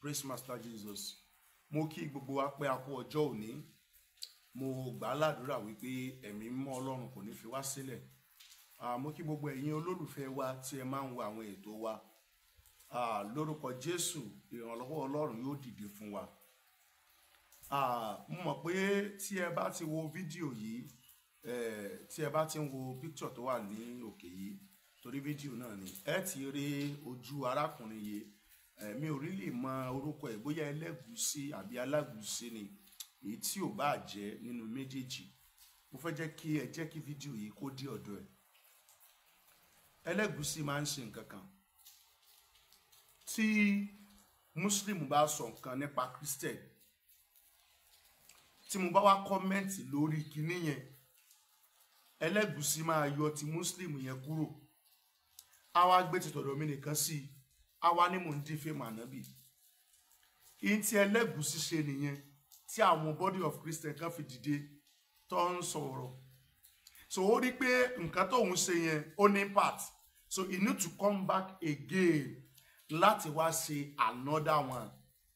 praise master jesus mo kí gbogbo wa pé a kú ọjọ́ òní mo gbà á ládùúrà wípé ẹ̀mí mímọ́ ọlọ́run kò ní fi wá sílẹ̀ Ah, mo kí gbogbo ẹ̀yin olólùfẹ́ wa tí ẹ máa ń wo àwọn ètò wa Ah, lórúkọ jésù ìrànlọ́wọ́ ọlọ́run yóò dìde fún wa Ah, mo mọ̀ pé tí ẹ bá ti wo fídíò yìí eh, tí ẹ bá ti ń wo picture tó wà ní òkè yìí torí fídíò náà ni ẹ ti rí ojú arákùnrin yìí Eh, mi ò rí lè mọ orúkọ ẹ̀ bóyá ẹlẹ́gùúsí àbí alágùúsí ni èyí tí ò bá jẹ́ nínú méjèèjì mo fẹ́ jẹ́ kí ẹ jẹ́ kí fídíò yìí kó dé ọ̀dọ̀ ẹ̀ ẹlẹ́gùúsí máa ń ṣe nǹkan kan tí muslim bá sọ nǹkan nípa christian tí mo bá wá kọ́mẹ́ǹtì lórí kinní yẹn ẹlẹ́gùúsí máa yọ ti muslim yẹn kúrò á wá gbé ti tọ̀dọ̀ mi nìkan sí i á wá ní mò ń dín fèmà nábì ìyẹn tí ẹlẹ́gùúsí ṣe nìyẹn tí àwọn body of christian kan fi dìde tó ń sọ̀rọ̀ so ó rí pé nǹkan tóun ṣe yẹn ó ní part so he need to come back again láti wá ṣe another one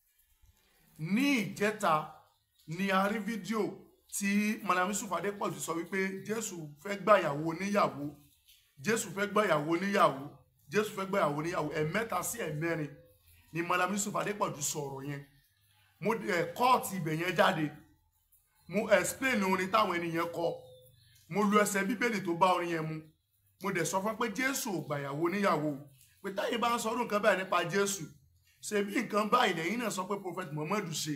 ní ìjẹta ni a rí fídíò tí madam yusuf adépọ̀jù sọ wípé jésù fẹ́ gbàyàwó oníyàwó jésù fẹ́ gbàyàwó oníyàwó jésù fẹ́ gbàyàwó oníyàwó ẹ̀mẹ́ta sí ẹ̀mẹ́rin ni madam yusuf adépọ̀jù sọ̀rọ̀ yẹn mo ẹ̀ kọ́ọ̀tì ibẹ̀ yẹn jáde mo explain orin táwọn ènìyàn kọ mo lu ẹsẹ̀ bíbélì tó bá orin yẹn mu mo dẹ̀ sọ fún pé jésù ò gbàyàwó níyàwó pé táyé bá ń sọ ọdún nǹkan báyìí nípa jésù ṣe bí nǹkan báyìí lẹ́yìn náà sọ pé prophet muhammadu ṣe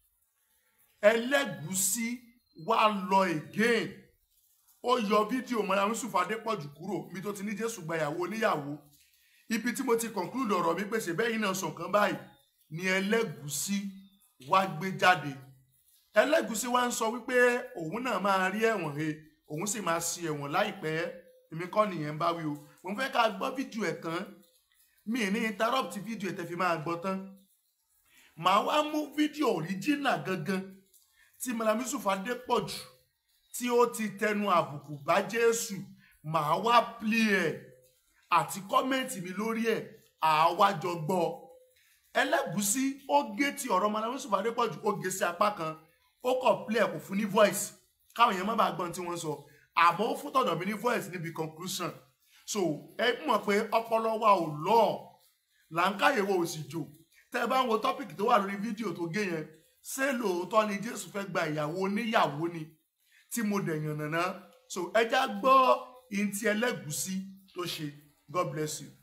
ẹlẹ́gùúsí wá lọ again ó yọ fídíò mọ́ra yusuf adépọ̀jù kúrò mi tó ti ní jésù gbàyàwó níyàwó ibi tí mo ti conclude ọ̀rọ̀ mi pé ṣe bẹ́yìn náà sọ nǹkan báyìí ni ẹlẹ́gùúsí wá gbé jáde ẹlẹ́gùúsí wá ń sọ wípé òun náà máa rí ẹ̀wọ̀n he òun sì máa ṣe ẹ̀wọ̀n láìpẹ́ èmi kọ́ nìyẹn bá wí o mo fẹ́ ká gbọ́ fídíò ẹ̀ tán mi ní interrupt fídíò ẹ̀ tẹ́ fi máa gbọ́ tán màá wá mú fídíò original gangan tí Mallam Yusuf Adépọ̀jù tí ó ti tẹnu àbùkù bá Jésù màá wá play ẹ̀ àti kọ́mẹ̀ntì mi lórí ẹ̀ àwa jọ gbọ́ ẹlẹ́gùúsí ó gé ti ọ̀rọ̀ Mallam Yusuf Adépọ̀jù ó gé sí apá kan ó kọ̀ play ẹ̀ kò fún ní voice káwọn èèyàn má bàa gbọ́n tí wọ́n sọ àmọ́ ó fún tọ̀dọ̀ mi ní voice níbi conclusion so ẹ mọ̀ pé ọpọlọ wa ò lọ làǹkàyèwò ò sì jò tẹ́ ẹ bá ń wo tọ́pìkì tó wà lórí fídíò tó gé yẹn ṣé lóòótọ́ ni Jésù fẹ́ gba ìyàwó oníyàwó ni tí mo dẹ̀ yàn nàná so ẹ já gbọ́ ìntì ẹlẹ́gùúsí tó ṣe God bless you.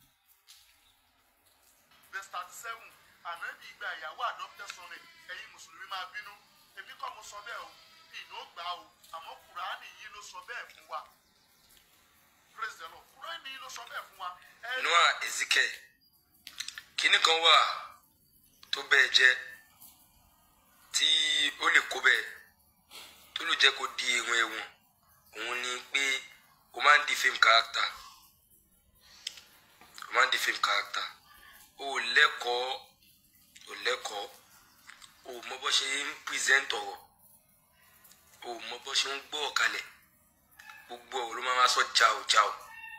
verse thirty seven ànábì gba ìyàwó adopted son rẹ̀ ẹ̀yin mùsùlùmí máa bínú èmi kọ́ mo sọ bẹ́ẹ̀ o ìnú ó gbà o àmọ́ kùránì yìí ló sọ bẹ́ẹ̀ fún wa praise the lord kùránì yìí ló sọ bẹ́ẹ̀ fún wa. ẹ noa ezekiel kinní kan wà tó bẹ́ẹ̀ jẹ́ tí ó lè kó bẹ́ẹ̀ tó lè jẹ́ kó di ehun ẹ̀wọ̀n òun ni pé o máa ń di fame character o máa ń di fame character o ò lẹ́kọ̀ọ́ o lẹ́kọ̀ọ́ o mọ bó ṣe ń present ọ̀rọ̀ o mọ bó ṣe ń gbọ́ ọ̀kalẹ̀ gbogbo ọ̀rọ̀ ló máa ma sọ jao jao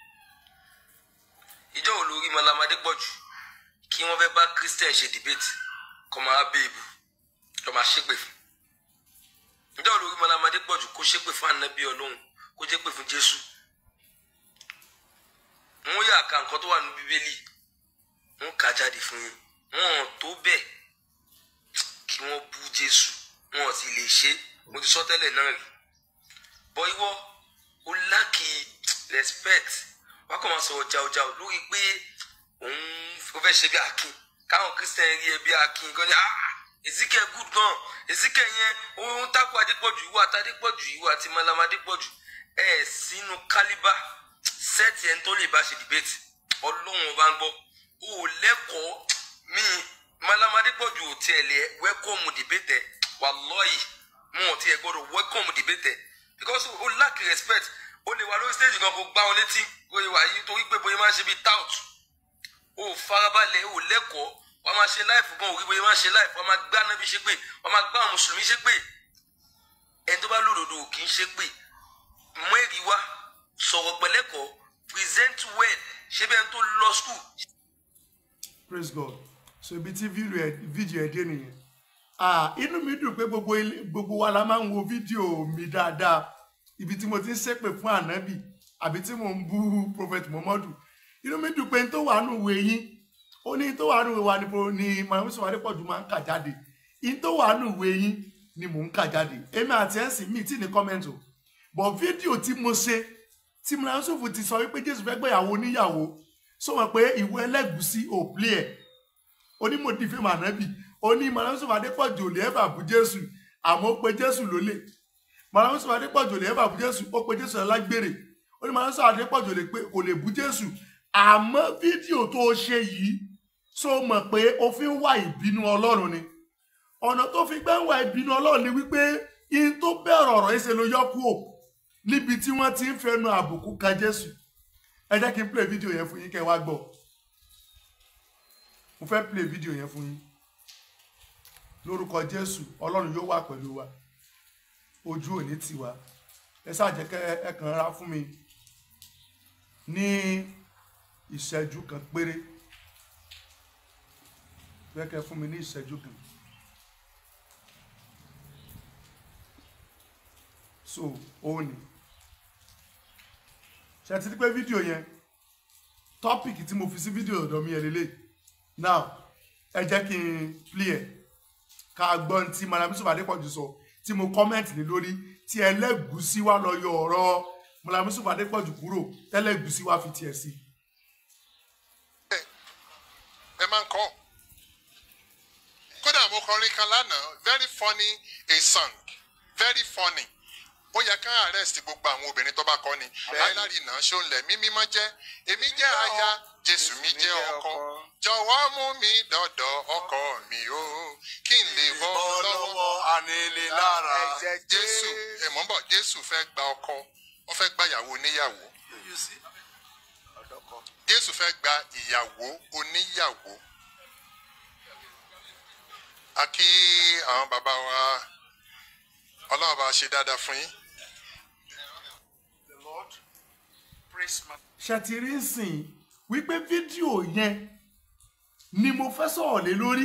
ìjọ wo lórí malamade pọ̀ jù kí wọ́n fẹ́ bá christian ṣe debate kọ́ máa béèbù kọ́ máa ṣépè fún ìjọ wo lórí malamade pọ̀ jù kó ṣépè fún anabi ọlọ́run kó ṣépè fún jésù wọ́n yà ká nǹkan tó wà ní bíbélì wọ́n kà jáde fún yín wọ́n tó bẹ́ẹ̀ kí wọ́n bú jésù wọ́n sì lè ṣe mo ti sọ tẹ́lẹ̀ náà rí bọ́ ìwọ ó láàkì respect wọ́n kàn máa sọ̀rọ̀ jàùjàù lórí pé òun ó fẹ́ ṣe bí akin káwọn christian rí ẹ bí akin gan ni ah ezekiel good gan ezekiel yẹn òun tako adépọ̀jù ìwọ àti adépọ̀jù ìwọ àti malam adépọ̀jù ẹ sínú kálíbà sẹ́ẹ̀tì ẹni tó lè bá ṣe debate ọlọ́run ọba ń gbọ́ ó lẹ́kọ̀ọ́ mi malam adépọ̀jù ò tiẹ̀ lè wẹ́kọ̀mù debate ẹ̀ wàlọ́ọ̀yì wọn ò tiẹ̀ gbọ́dọ̀ wẹ́kọ̀mù debate ẹ̀ because ó lack respect ó lè wà lórí stage kan kó gbá wọn létí bóyá wà yìí torí pé bóyá máa ṣe bíi tout ó farabalẹ̀ ó lẹ́kọ̀ọ́ wọ́n máa ṣe láìfù gan òrí bóyá máa ṣe láìfù wọ́n máa gbá anábì ṣe pé wọ́n máa gbá àwọn mùsùlùmí ṣe pé ẹni tó bá lòdòdò kì í ṣe pé mú èrì wá sọ̀rọ̀ pẹ̀lẹ́kọ̀ọ́ present well ṣé bẹ́ẹ̀ tó lọ school. praise god so ibi tí fídíò ẹ̀ dé nìyẹn ah inú mi dùn pé gbogbo ilé- gbogbo wa la máa ń wo fídíò mi dáadáa ibi tí mo ti ń ṣépè fún ànábì àbí tí mo ń bú prophet muhammadu inú mi dùn pé n tó wà nù ìwé yín ó ní n tó wà nù ìwé wa ni mo- ni mahamud adépọ̀jù máa ń kà jáde n tó wà nù ìwé yín ni mò ń kà jáde èmi àti ẹ̀sìn mi tí ní kọ́mẹ́ntì o bọ̀ fídíò tí mo ṣe tí mahamud ti sọ wípé jésù fẹ́ gbéyàwó níyàwó sọ wọn pé ìwé ẹlẹ́gùsí ò plé ẹ̀ onímọ̀dí fíìmù ànábì oní mahamud adépọ̀jù ò lè ẹ̀ bà bú jésù àmọ́ ó pe jésù lólè mahamud adépọ̀jù ò lè ẹ̀ bà bú jésù ó pe jésù alágbèrè oní mahamud adépọ̀jù ò lè pé- kò lè bú jésù àmọ́ fídíò tó o ṣe yìí so mọ̀ pé o fi ń wá ìbínú ọlọ́run ni ọ̀nà tó fi gbẹ́ ń wá ìbínú ọlọ́run ni wípé in tó bẹ̀rẹ̀ ọ̀rọ̀ yìí ṣe ló yọ kúò níbi tí wọ́n ti ń fẹnu àbùkù ka jésù ẹ jẹ́ kí n play fídíò yẹn fún yín kẹ́ ẹ wá gbọ́ mo fẹ́ play fídíò yẹn fún yín lórúkọ jésù ọlọ́run yóò wà pẹ̀lú wa ojú òní tiwa ẹ ṣáà jẹ́ kẹ́ ẹ kàn ra fún mi ní ìṣẹ́jú kan péré fẹ́ kẹ́ fún mi ní ìṣẹ́jú kan so òun ni ṣe ti di pé fídíò yẹn tọ́pìkì tí mo fi sí fídíò ọ̀dọ̀ mi yẹn lélẹ̀ now ẹ jẹ́ kí n play ẹ̀ ká gbọ́ ní tí Mallam Yusuf Adépọ̀jù sọ tí mo kọ́mẹ̀ntì lé lórí tí ẹlẹ́gùsí wa lọ yọ ọ̀rọ̀ Mallam Yusuf Adépọ̀jù kúrò tẹ́lẹ̀gùsí wa fi tiẹ̀ sí. ẹ máa ń kọ́ kódà mo kọrin kan lánàá very funny a song very funny ó yẹ ká arrest gbogbo àwọn obìnrin tó bá kọ́ ni alárinà ṣóńlẹ̀ mímí mọ́ jẹ́ èmi jẹ́ aya jésù mi jẹ́ ọkọ jọ̀wọ́ mú mi dọ̀dọ̀ ọkọ mi o kí n lè bọ́ lọ́wọ́ anílé lára. jésù ẹ mọ̀ ń bọ̀ jésù fẹ́ gba ọkọ ó fẹ́ gba ìyàwó oníyàwó jésù fẹ́ gba ìyàwó oníyàwó a kí àwọn bàbá wa ọlọ́run bá ṣe dáadáa fún yín The Lord praise my ṣètìrí sìn wípé fídíò yẹn ni mo fẹ́ sọ̀rọ̀ lé lórí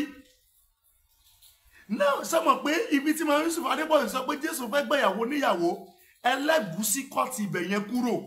náà sọmọ pé ibi tí Mallam Yusuf Adépọ̀jù sọ pé Jésù fẹ́ gbẹ̀yàwó níyàwó ẹlẹ́gùsí kọ́ ti ibẹ̀ yẹn kúrò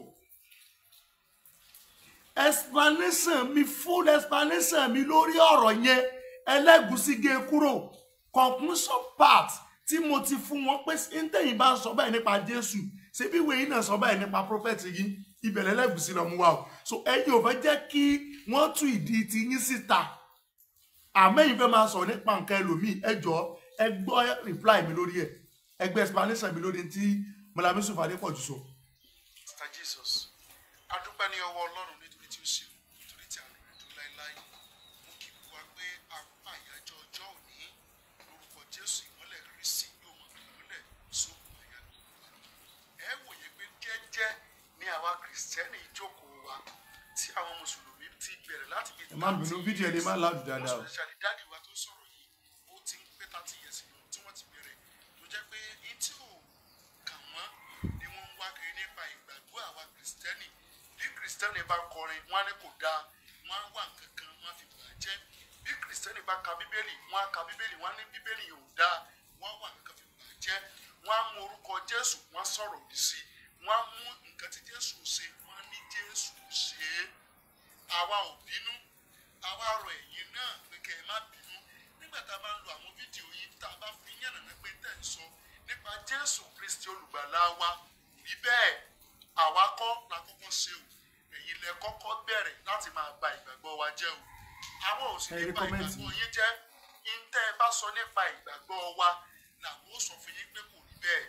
explanation mi full explanation mi lórí ọ̀rọ̀ yẹn ẹlẹ́gùsí gé kúrò conclusion part tí mo ti fún wọn pé ntẹ̀yìn bá ń sọ báyìí nípa Jésù ṣebí ìwé yìí náà sọ báyìí nípa prophet yìí ìbẹ̀rẹ̀ ẹlẹ́gùsí lọ mú wa o so ẹ̀yin ò fẹ́ jẹ́ kí wọ́n tú ìdí ti yín síta àmẹ́yìn fẹ́ máa sọ nípa nǹkan ẹlòmíì ẹ jọ̀ọ́ ẹ gbọ́ reply mi lórí ẹ̀ ẹ gbọ́ explanation mi lórí tí Mallam Yusuf Adépọ̀jù sọ. Mr. Jesus. A dúpẹ́ ní ọwọ́ Ọlọ́run nítorí tí ó ṣe nítorí tí àánú rẹ̀ dúró láéláé. Mo kí gbogbo wa pé a kú àyájọ́ ọjọ́ òní lórúkọ Jésù ìmọ́lẹ̀ Kristi yóò mọ̀ ìmọ́lẹ̀ sókun àyà gbogbo wa. Ẹ wòye pé jẹ́jẹ́ ní àwa Kìrìsìtẹ́nì ìjókòó wa tí àwọn Mùsùlùmí ti bẹ̀rẹ̀ láti bí ẹ má bínú fídíò ẹ lè má láàdù dáadáa o. especially dáàdi wa tó sọ̀rọ̀ yìí ó ti ń pé thirty years ago tí wọ́n ti bẹ̀rẹ̀ tó jẹ́ pé ní tí ò kàn wọ́n ni wọ́n ń wá kiri nípa ìgbàgbọ́ àwa kìrìsìtẹ́nì bí kìrìsìtẹ́nì bá kọrin wọ́n á ní kò dáa wọ́n á wà nǹkan kan wọ́n á fi bà á jẹ́ bí kìrìsìtẹ́nì bá ka bíbélì wọ́n á ka bíbélì wọ́n á ní bíbélì yóò dáa wọ́n á wà nǹkan fi bà á jẹ́ wọ́n á mú orúkọ jésù wọ́n á sọ̀rọ̀ òdì sí i wọ́n á mú nǹkan tí jésù ṣe wọ́n á ní jésù ṣe é àwa ò bínú àwa rọ ẹ̀yin náà pé kẹ́ ẹ má bínú nígbà tá a bá ń lo àwọn fídíò yìí tá a bá fi yànnàná pé tẹ̀ ń sọ nípa jésù kristi olùgbàlà wa rí bẹ́ẹ̀ àwa kọ́ la kọ́kọ́ ṣe o ẹ̀yin lẹ kọ́kọ́ bẹ̀rẹ̀ láti máa ba ìgbàgbọ́ wa jẹ́ o àwọn ò sì Ẹ rí nípa kọ́mẹ́ǹtì. ìgbàgbọ́ yín jẹ́ ń tẹ́ ẹ bá sọ nípa ìgbàgbọ́ wa làwọn ò sọ fún yín pé kò rí bẹ́ẹ̀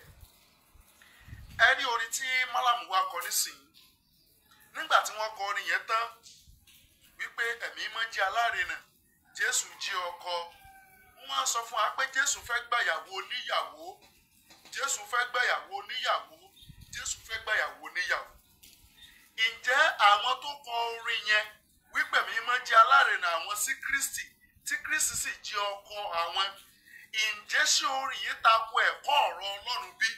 ẹ rí orin tí málàmù wa kọ nísìnyí nígbà tí wọ́n kọ orin yẹn tán wípé ẹ̀mí mọ́ jẹ́ alárinà jésù jí ọkọ wọ́n á sọ fún wa pé jésù fẹ́ gbàyàwó oníyàwó jésù fẹ́ gbàyàwó oníyàwó jésù fẹ́ gbàyàwó oníyàwó ǹjẹ́ àwọn tó kọ orin yẹn wípé ẹ̀mí mọ́ jẹ́ alárinà àwọn sí kristi tí kristi sì jí ọkọ àwọn ǹjẹ́ ṣé orin yìí tako ẹ̀kọ́ ọ̀rọ̀ ọlọ́run bí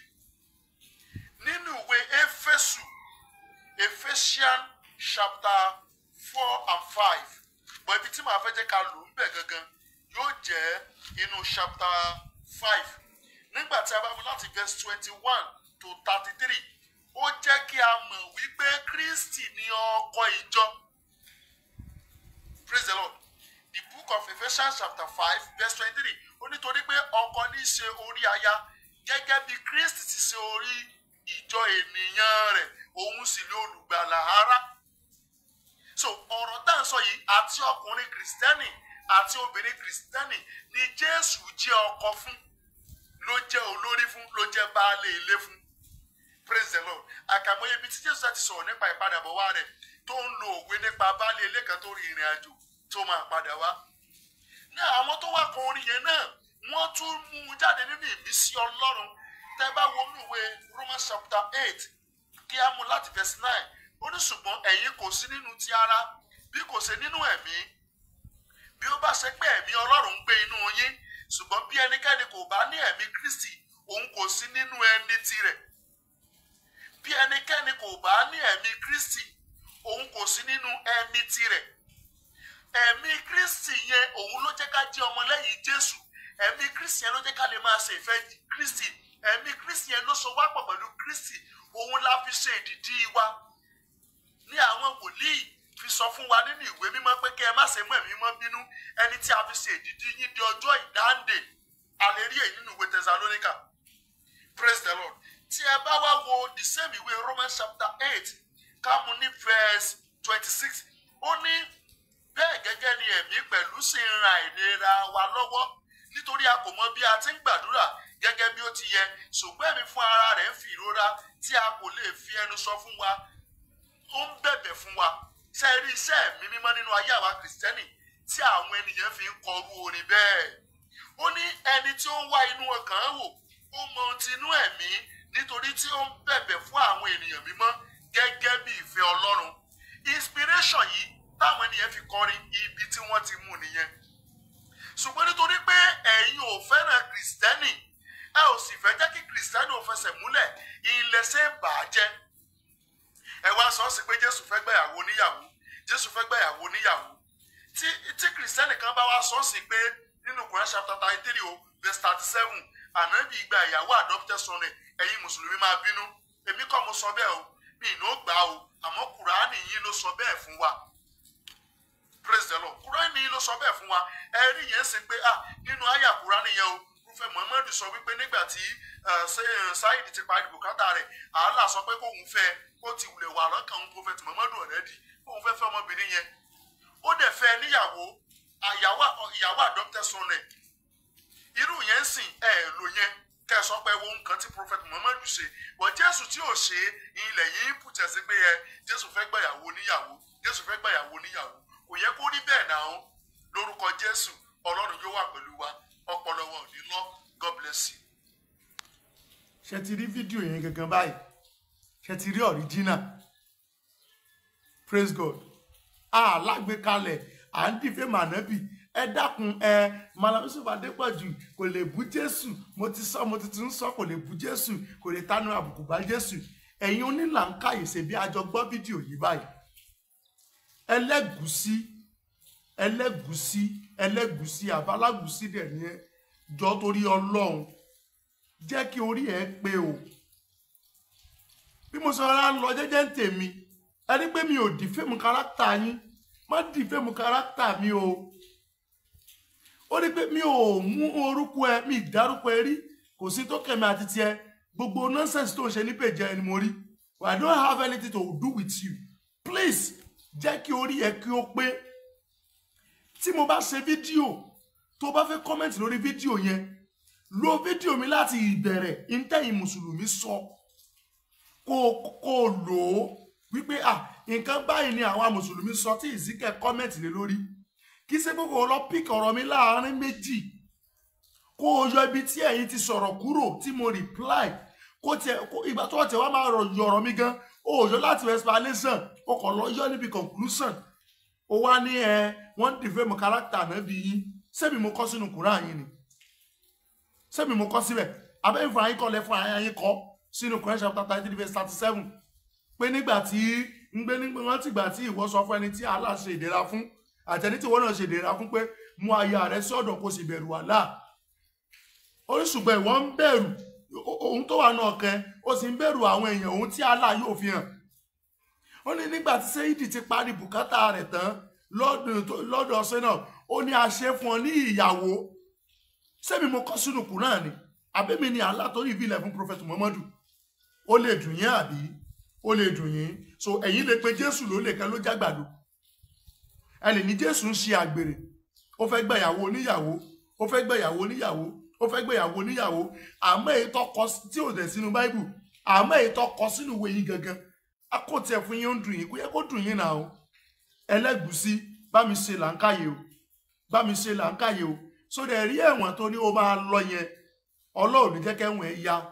nínú ìwé éfésù Ephesians chapter four and five but ibi tí màá fẹ́ jẹ́ ká lò ń bẹ̀ gangan yóò jẹ́ inú chapter five nígbà tí a bá mú láti verse twenty one to thirty three ó jẹ́ kí a mọ̀ wípé kristi ni ọkọ ìjọ praise the lord the book of ephesians chapter five verse twenty-three ó nítorí pé ọkọ ní í ṣe orí aya gẹ́gẹ́ bí kristi ti ṣe orí ìjọ ènìyàn rẹ̀ òun sì lé olùgbàlà ara so ọ̀rọ̀ tá à ń sọ yìí àti ọkùnrin kìrìsìtẹ́nì àti obìnrin kìrìsìtẹ́nì ni jésù jẹ́ ọkọ fún ló jẹ́ olórí fún ló jẹ́ baálé ilé fún praise the lord àkàmọye ibi tí jésù ti sọ̀rọ̀ nípa ìpadàbọ̀ wá rẹ̀ tó ń lo òwe nípa baálé ilé kan tó rin ìrìn àjò tó máa padà wá ní àwọn tó wá kan orin yẹn náà wọ́n tún mú un jáde nínú ìmísí ọlọ́run tẹ́ bá wo inú ìwé romans chapter eight kí á mú láti verse nine ó ní ṣùgbọ́n ẹ̀yin kò sí nínú ti ara bí kò ṣe nínú ẹ̀mí bí ó bá ṣe pé ẹ̀mí ọlọ́run ń gbé inú yín ṣùgbọ́n bí ẹnikẹ́ni kò bá ní ẹ̀mí kristi òun kò sí nínú ẹni tirẹ̀ bí ẹnikẹ́ni kò bá ní ẹ̀mí kristi òun kò sí nínú ẹni tirẹ̀ ẹ̀mí kristi yẹn òun ló jẹ́ ká jẹ́ ọmọlẹ́yìn jésù ẹ̀mí kristi yẹn ló jẹ́ ká lè máa ṣe ìfẹ́ kristi ẹ̀mí kristi yẹn ló so wá pọ̀ pẹ̀lú kristi òun la fi ṣe ìdìdí wa ní àwọn wòlíì fi sọ fún wa nínú ìwé mímọ́ pé kẹ́ ẹ má ṣe mú ẹ̀mí mọ́ bínú ẹni tí a fi ṣe ìdìdí yín di ọjọ́ ìdáǹdè àlérí èyí nínú ìwé tẹsalóníkà praise the lord tí ẹ bá wá wo the same ìwé romans chapter eight kámú ní verse twenty six ó ní bẹ́ẹ̀ gẹ́gẹ́ ni ẹ̀mí pẹ̀lú sì ń ran ìlera wa lọ́wọ́ nítorí a kò mọ bí a ti ń gbàdúrà gẹ́gẹ́ bí ó ti yẹ ṣùgbọ́n ẹ̀mí fún ara rẹ̀ ń fi ìrora tí a kò lè fi ẹnu sọ fún wa ó ń bẹ̀bẹ̀ fún wa ṣe rí iṣẹ́ ẹ̀mí mímọ́ nínú ayé àwa kìrìsìtẹ́nì tí àwọn ènìyàn fi ń kọrú orin bẹ́ẹ̀ ó ní ẹni tí ó ń wá inú ọkàn wò ó mọ ohun ti inú ẹ̀mí nítorí tí ó ń bẹ̀bẹ̀ fún àwọn ènìyàn mímọ́ gẹ́gẹ́ bí ìfẹ́ ọlọ́run inspiration yìí táwọn ènìyàn fi kọrin ibi tí wọ́n ti mú nìyẹn ṣùgbọ́n nítorí pé ẹ̀yin ò fẹ́ràn kìrìsìtẹ́nì ẹ ò sì fẹ́ jẹ́ kí kìrìsìtẹ́nì ò fẹsẹ̀ múlẹ̀ ìlẹ̀ṣẹ̀ bàjẹ́ ẹ wá sọ sí pé jésù fẹ́ gbẹ̀yàwó níyàwó jésù fẹ́ gbẹ̀yàwó níyàwó tí tí kìrìsìtẹ́nì kan bá wá sọ sí pé nínú Quran chapter thirty three o verse thirty seven ànábì gba ìyàwó adopted son rẹ̀ ẹ̀yin mùsùlùmí máa bínú èmi kọ́ mo sọ bẹ́ẹ̀ o mi ì ní ó gbà o àmọ́ kùránì yín ló sọ bẹ́ẹ̀ fún wa praise the lord kúránì yìí ló sọ bẹ́ẹ̀ fún wa ẹ̀rí yẹn sì pé ah nínú àyà kúránì yẹn o rúfẹ́ muhammadu sọ wípé nígbà tí saheed ti parí bùkátà rẹ̀ àhálà sọ pé kóun fẹ́ kó ti wulẹ̀ wà lọ́kàn òun prophet muhammadu already kóun fẹ́ fẹ́ ọmọbìnrin yẹn ó dẹ̀ fẹ́ níyàwó ìyàwó adopted son rẹ̀ irú yẹn sìn ẹ̀ lò yẹn kẹ́ ẹ sọ pé wo nǹkan tí prophet muhammadu ṣe wọ́n jésù tí ò ṣe ilẹ̀ yìí pùtẹ́ sí pé ẹ jésù fẹ́ gbàyàwó níyàwó jésù fẹ́ gbàyàwó níyàwó kò yẹ kó rí bẹ́ẹ̀ náà ó lórúkọ jésù ọlọ́run yóò wà pẹ̀lú wa ọpọlọ wa ò ní lọ god bless you. ṣe ti rí fídíò yẹn gangan báyìí ṣe ti rí original praise god alágbèékalẹ̀ à ń dìfẹ́ mànábì ẹ dákun ẹ Mallam Yusuf Adépọ̀jù kò lè bú jésù mo ti sọ mo ti tún sọ kò lè bú jésù kò lè tánú àbùkù bá jésù ẹ̀yin onílàńkàyè ṣe bí a jọ gbọ́ fídíò yìí báyìí ẹlẹ́gùsí ẹlẹ́gùsí ẹlẹ́gùsí àbálágùsí dẹ̀ ní ẹ jọ torí ọlọ́run jẹ́ kí orí ẹ pé o bí mo sọ ara ń lọ jẹ́jẹ́ ń tèmi ẹni pé mi ò dìfẹ́mu kárátà yín má dìfẹ́mu kárátà mi o ó ní pé mi ò mú orúkọ ẹ mi ìdárúkọ ẹ rí kò sí tó kẹ̀mí àti tiẹ̀ gbogbo nonsense tó ń ṣe ní pèjẹ ẹni mo rí I don't have anything to do with you please jẹ́ kí orí ẹ kí ó pé tí mo bá ṣe fídíò tó bá fẹ́ kọ́mẹ̀ntì lórí fídíò yẹn lo fídíò mi láti ìbẹ̀rẹ̀ ìntẹ̀yìn mùsùlùmí sọ kó kó lò ó wípé à nǹkan báyìí ni àwọn mùsùlùmí sọ tí ìsìnkẹ́ kọ́mẹ̀ntì lé lórí kí ṣe pé kò lọ pík ọ̀rọ̀ mi láàárín méjì kó o yọ ibi tí ẹ̀yin ti sọ̀rọ̀ kúrò tí mo reply kó tiẹ̀ ìgbà tó tẹ̀ wá máa rọ̀ yọ̀rọ̀ mi gan o yọ láti explanation o kàn lọ yọ níbi conclusion o wá ní ẹ wọ́n dìfẹ́ mọ character náà bí yín sẹ́mi mo kọ́ sínú Quran yín ni sẹ́mi mo kọ́ síbẹ̀ abẹ́yìn fún ayín kọ́ lẹ fún ayín kọ́ sínú Quran chapter thirty three verse thirty seven pé nígbà tí ń gbé nígbà wọn ti gbà tí ìwọ sọ fún ẹni tí Allah ṣe ìdẹ̀ra fún àtẹni tí wọn náà ṣe dèrà fún pé mú aya rẹ sọ́dọ̀ kó sì bẹ̀rù àlá ó ní ṣùgbọ́n ìwọ ń bẹ̀rù o- ohun tó wà náà kẹ ó sì ń bẹ̀rù àwọn èèyàn ohun tí Allah yóò fi hàn ó ní nígbà tí sẹ́yìdì ti parí bùkátà rẹ̀ tán lọ́dún tó- lọ́dọ̀ ọ̀sẹ̀ náà ó ní a ṣe fún ọ ní ìyàwó sẹ́mi mo kọ́ sínú kùrán ni àbẹ́mi ni Allah tó rí ìbílẹ̀ fún prophet muhammadu ó lè dùn yín àbí ó lè dùn yín so ẹ̀yin lè pe jésù ló lè kẹ́ ló jágbàdo ẹ lè ní jésù ń ṣe àgbèrè ó fẹ́ gbẹ̀yàwó oníyàwó ó fẹ́ gbẹ̀yàwó oníyàwó ó fẹ́ gbẹ̀yàwó oníyàwó àmọ́ èyí tó kọ sí- tí ò dẹ̀ sínú báíbù àmọ́ èyí tó kọ sínú ìwé yín gangan a kò tiẹ̀ fún yín ó ń dùn yín kó yẹ kó dùn yín náà o ẹlẹ́gùsí bá mi ṣe làǹkàyè o bá mi ṣe làǹkàyè o sódà ẹ̀rí ẹ̀wọ̀n tó ní ó máa lọ yẹn ọlọ́run ní jẹ́ kẹ́wọ̀n ẹ̀ ya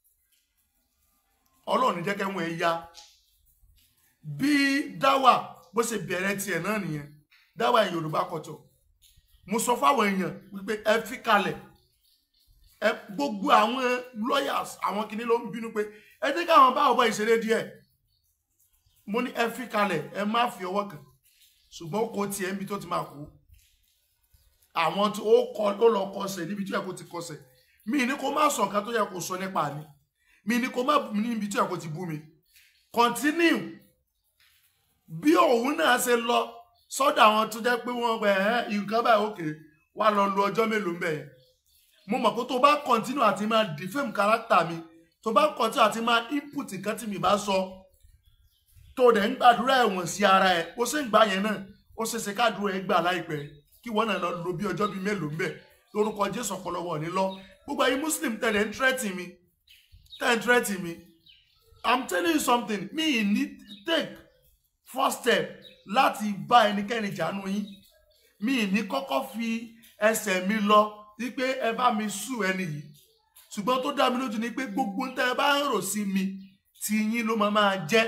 ọlọ́run ní jẹ́ kẹ́wọ̀n ẹ̀ ya bí dáwà bó ṣe bẹ̀rẹ̀ tiẹ̀ náà nìyẹn dáwà yorùbá kọ̀tọ̀ mo sọ fáwọn èèyàn wípé ẹ fi kalẹ̀ ẹ gbogbo àwọn lawyers àwọn kìnìún ló ń bínú pé ẹ jẹ́ káwọn bá ọba ìṣeré díẹ̀ mo ní ẹ fi kalẹ̀ ẹ má fi ọwọ́ kàn ṣùgbọ́n ó kó tiẹ̀ níbi tó ti máa kú àwọn tí ó kọ ó lọ kọsẹ̀ níbi tí ó yẹ kó ti kọsẹ̀ mi ní kó má sọ nǹkan tó yẹ kó sọ nípa mi mi ní kó má bú mi níbi tí ó yẹ kó ti bú mi continue bí òun náà ṣe lọ sọ́dọ̀ àwọn tó jẹ́ pé wọ́n gbẹ ẹ nǹkan báyìí òkè wà lọ lu ọjọ́ mélòó mbẹ yẹn mo mọ̀ pé tó bá continue àti máa defame character mi tó bá continue àti máa input nǹkan tí mi bá sọ tó dẹ̀ ń gbàdúrà ẹ̀wọ̀n sí ara ẹ̀ ó sì ń gbà yẹn náà ó ṣe ṣe kádùúrà ẹ̀ gbà láìpẹ́ kí wọ́n náà lọ lo bí ọjọ́ bíi mélòó mbẹ lórúkọ jésù ọ̀pọ̀lọpọ̀ ní lọ gbogbo ayé muslim tẹ̀lé ń tírẹ́tì mi tẹ̀ ń tírẹ́tì mi i'm telling you something mi ì ní take first step láti bá ẹnikẹ́ni jánu yín mi ì ní kọ́kọ́ fi ẹsẹ̀ mi lọ wípé ẹ bá mi sùn ẹni yìí ṣùgbọ́n tó dá mi lójú ni pé gbogbo ń tẹ́ ẹ bá ń rò sí mi ti yín ló máa máa jẹ́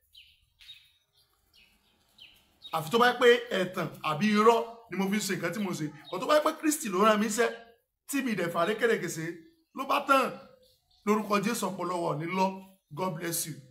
àfi tó bá yẹ pé ẹ̀tàn àbí irọ́ ni mo fi ń ṣe nǹkan tí mo ṣe kò tó bá yẹ pé kristi ló rán mi iṣẹ́ tí mi dẹ̀ fàdé kérékèsè ló bá tán lórúkọ jésù ọ̀pọ̀lọpọ̀ ní lọ god bless you.